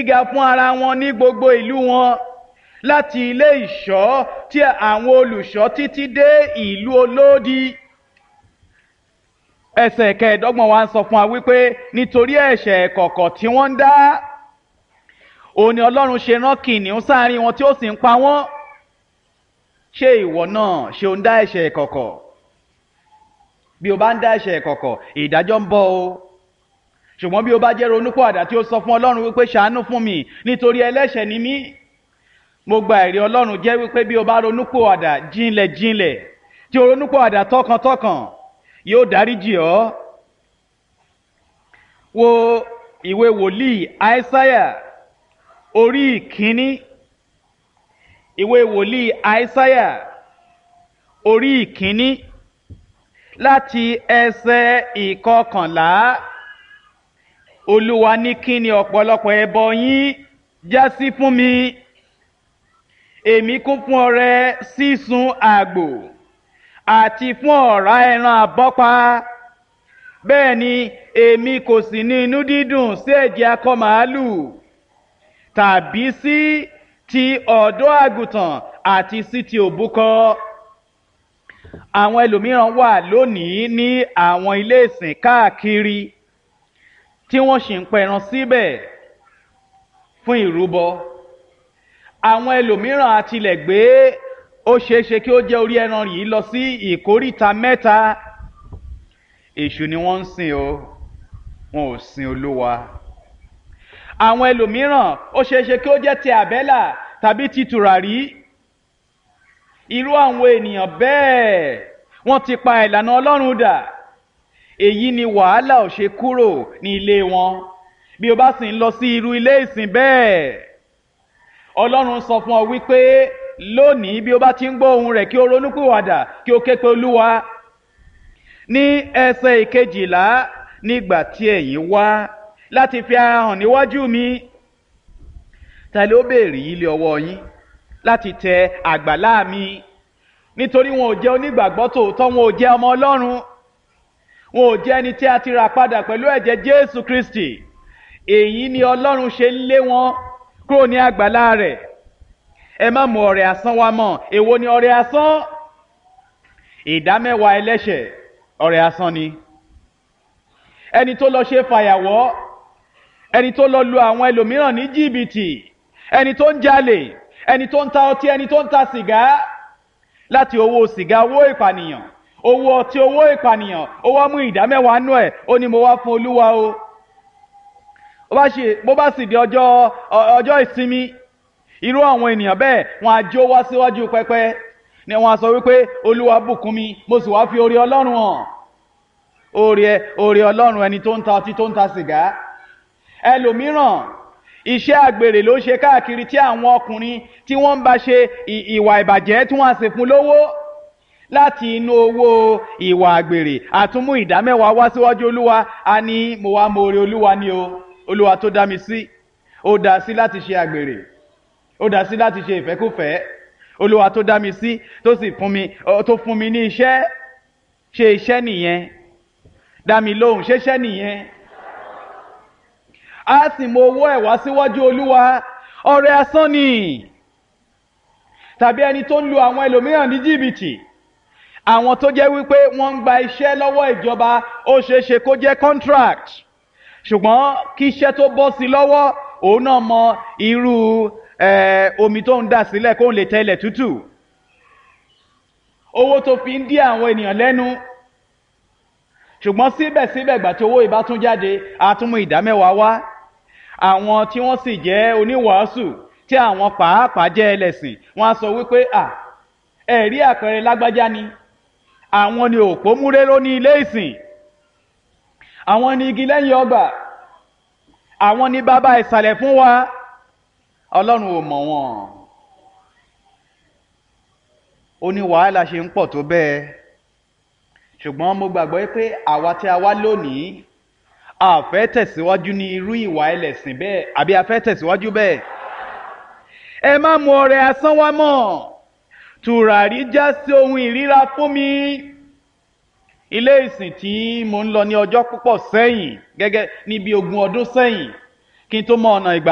gíga fún ara wọn ní gbogbo ìlú wọn láti ilé ìṣọ́ tí àwọn olùṣọ́ títí dé ìlú olódi ẹsẹ̀ kẹẹ̀ẹ́dọ́gbọ̀n wa ń sọ fún wa wípé nítorí ẹ̀ṣẹ̀ kọ̀kọ̀ tí wọ́n ń dá òun ni ọlọ́run ṣe rán kìnìún sáàrin wọn tí ó sì ń pa wọ́n ṣé ìwọ náà ṣe ń dá ẹ̀ṣẹ̀ kọ̀kọ̀ bí o bá ń dá ẹ̀ṣẹ̀ kọ̀kọ̀ ìdájọ́ ń bọ̀ o ṣùgbọ́n bí o bá jẹ́ ronúpọ̀ àdá tí ó sọ fún ọlọ́run wípé ṣàánú fún mi nítorí ẹlẹ́ṣẹ̀ ni mí mo gba ẹ̀rí ọlọ́run jẹ́ wípé bí o bá ronúpọ̀ àdá jinlẹ̀ jinlẹ̀ tí o ronúpọ̀ àdá tọkàntọkàn yóò dáríjì ọ́ wo ìwé wòlíì àìsáyà orí ìkíní ìwé wòlíì àìsáyà orí ìkíní láti ẹsẹ̀ ìkọkànlá olúwa ní kí ni ọ̀pọ̀lọpọ̀ ẹbọ yín já sí fún mi èmi kún fún ọrẹ sísun àgbò àti fún ọ̀rá ẹran àbọ́pa bẹ́ẹ̀ ni èmi kò sì ní inú dídùn sí ẹ̀jẹ̀ akọ màálù tàbí sí ti ọ̀dọ́ àgùntàn àti sí ti òbúkọ àwọn ẹlòmíràn wà lónìí ní àwọn ilé ìsìn káàkiri tí wọ́n sì ń pẹran síbẹ̀ fún ìrúbọ àwọn ẹlòmíràn àtilẹ̀ gbé ó ṣeéṣe kí ó jẹ́ orí ẹran yìí lọ sí ìkóríta mẹ́ta èṣù ni wọ́n ń sìn o wọn ò sin olúwa àwọn ẹlòmíràn ó ṣeéṣe kí ó jẹ́ ti àbẹ́là tàbí ti tùràrí irú àwọn ènìyàn bẹ́ẹ̀ wọ́n ti pa ìlànà ọlọ́run dà èyí ni wàhálà ò ṣe kúrò ní ilé wọn bí o bá sì ń lọ sí irú ilé ìsìn bẹ́ẹ̀ ọlọ́run sọ fún ọ wípé lónìí bí o bá ti ń gbọ́ ohun rẹ̀ kí o ronúpìwàdà kí o ké pe olúwa ní ẹsẹ̀ ìkejìlá nígbà tí ẹ̀yin wá láti fi ara hàn níwájú mi ta ló béèrè ilé ọwọ́ yín láti tẹ àgbàlá mi nítorí wọn ò jẹ́ onígbàgbọ́ tòótọ́ wọn ò jẹ́ ọmọ ọlọ́run wọn ò jẹ́ ẹni tí a ti rà padà pẹ̀lú ẹ̀jẹ̀ jésù kristi èyí ni ọlọ́run ṣe ń lé wọn kúrò ní àgbàlá rẹ̀ ẹ má mú ọrẹ asán wá mọ́ èwo ni ọrẹ asán ìdámẹ́wàá ẹlẹ́ṣẹ̀ ọrẹ asán ni ẹni tó lọ ṣe fàyàwọ́ ẹni tó lọ lu àwọn ẹlòmíràn ní jìbìtì ẹni tó ń jalè ẹni tó ń ta ọtí ẹni tó ń ta sìgá láti owó sìgá owó ìpànìyàn owó ọtí owó ìpànìyàn ó wá mú ìdámẹ́wàá nú ẹ̀ ó ní mo wá fún olúwa o bó bá sì di ọjọ́ ọjọ́ ìsinmi irú àwọn ènìyàn bẹ́ẹ̀ wọn á jó wá síwájú pẹpẹ ni wọn á sọ wípé olúwa bùkún mi mo sì wá fi orí ọlọ́run hàn orí ẹ orí ọlọ́run ẹni tó ń ta ọtí tó ń ta sìgá ẹlòmíràn iṣẹ́ àgbèrè ló ṣe káàkiri tí àwọn ọkùnrin tí wọ́n ń bá ṣe ìwà ìbàjẹ́ tí wọ́n á sì fún lówó láti inú owó ìwà àgbèrè àtúmú ìdámẹ́wàá wá síwájú olúwa a ní mo wá mo orí olúwa ni o olúwa tó dá mi sí ó dá sí láti ṣe àgbèrè ó dá sí láti ṣe ìfẹ́kùfẹ́ olúwa tó dá mi sí tó sì fún mi tó fún mi ní iṣẹ́ ṣe iṣẹ́ nìyẹn dá mi lóhùn ṣeṣẹ́ nìyẹn a sì mọ owó ẹ̀ wá síwájú olúwa ọrẹ asán ni tàbí ẹni tó ń lu àwọn ẹlòmíràn ní jìbìtì àwọn tó jẹ́ wípé wọ́n ń gba iṣẹ́ lọ́wọ́ ìjọba ó ṣeé ṣe kó jẹ́ contract ṣùgbọ́n kí iṣẹ́ tó bọ́ sí lọ́wọ́ òun náà mọ irú omi tó ń dà sílẹ̀ kó lè tẹ́lẹ̀ tútù owó tó fi ń dí àwọn ènìyàn lẹ́nu ṣùgbọ́n síbẹ̀síbẹ̀ gbà tí owó ìbá tún jáde àtúmú ìdámẹ́wàá wá àwọn tí wọ́n sì jẹ́ oníwàásù tí àwọn pàápàá jẹ́ ẹlẹ́sìn wọ́n á sọ wípé à ẹ̀rí àpẹẹrẹ lágbájá ni àwọn ni òpó múréró ní ilé ìsìn àwọn ni igi lẹ́yìn ọgbà àwọn ni bàbá ìsàlẹ̀ fún wa ọlọ́run ò mọ̀ wọ́n ó ní wàhálà ṣe ń pọ̀ tó bẹ́ẹ̀ ṣùgbọ́n mo gbàgbọ́ pé àwa tí a wá lónìí a fẹ́ tẹ̀síwájú ní irú ìwà ẹlẹ́sìn bẹ́ẹ̀ àbí a fẹ́ tẹ̀síwájú bẹ́ẹ̀ ẹ má mu ọrẹ asán wá mọ́ tùràrí já sí ohun ìríra fún mi ilé ìsìn tí mo ń lọ ní ọjọ́ púpọ̀ sẹ́yìn gẹ́gẹ́ ní bí ogún ọdún sẹ́yìn kí n tó mọ ọ̀nà ìgbà.